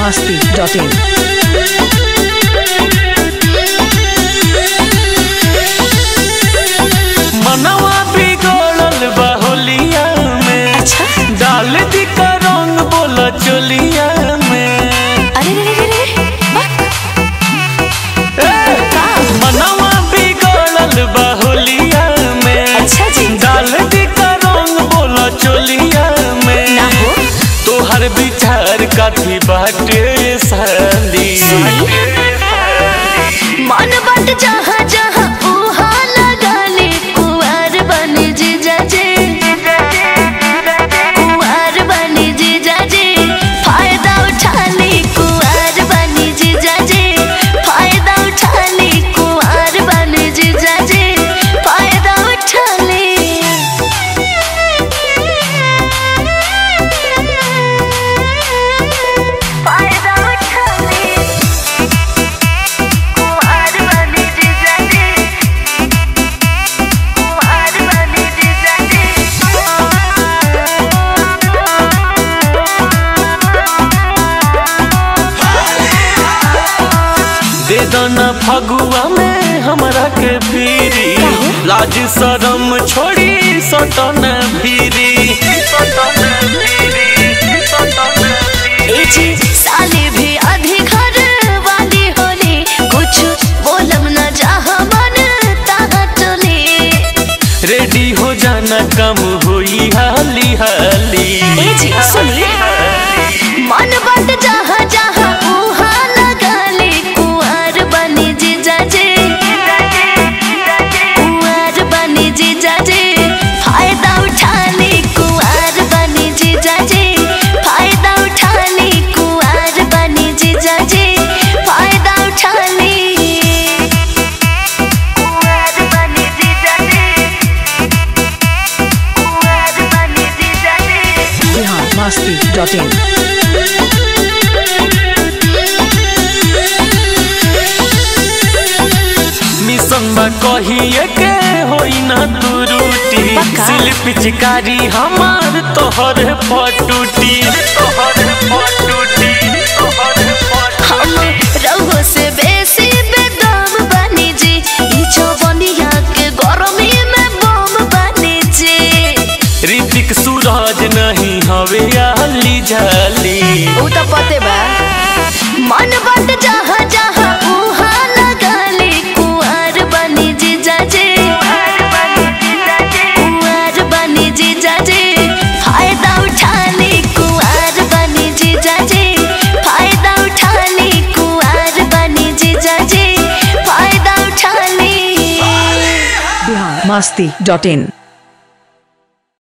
masti.in. मनवा बिगड़ल बाहुलिया में अच्छा डाल दी का रंग बोला चोलिया में अरे रे रे रे रे वाह ए, मनवा बिगड़ल बाहुलिया में अच्छा जी डाल दी का रंग बोला चोलिया में ना हो तोहर विचार काथी बाटे साली मन बट जहाँ जहाँ उहाँ लगा ले कुंवर बने जीजा जे कुंवर बने जीजा जे फायदा उठा ले कुंवर बने जीजा जे फायदा उठा ले कुंवर बने जीजा जे फायदा उठा ले फायदा उठा ले कुंवर बने जीजा जे कुंवर बने जीजा दे दो ना फगुआ में हमरा के पीरी लाज शरम छोड़ी सटन भीरी ए जी साले भी आधी घर वाली होली कुछ बोलम न जहाँ मन तहाँ टोली रेडी हो जाना कम हुई हाली हाली ए जी सुनिए मन बट जहाँ जहाँ उहाँ लगा ले कुंवर बने जीजा जे कुंवर बने जीजा जे फायदा उठा ले कुंवर बने जीजा जे फायदा उठा ले कुंवर बने जीजा जे फायदा उठा ले कुंवर बने जीजा जे कुंवर बने जीजा जे Bihar masti.in. मिशन बा कहिए के होई ना तू रूटी पक्का? सिल पिचकारी हमार तोहर पटूटी तोहर पटूटी तोहर हम रउहो से बेसी बेदम बनी जी ई जवनिया के गरमी में बम बनी जी ऋतिक सूरज नहीं हवे आली जाली उ त पते बा मन बट जहाँ जहाँ उहाँ लगा ले कुंवर बनी जीजा जे कुंवर बनी जीजा जे फायदा उठा ले कुंवर बनी जीजा जे फायदा उठा ले कुंवर बनी जीजा जे फायदा उठा ले Bihar masti.in.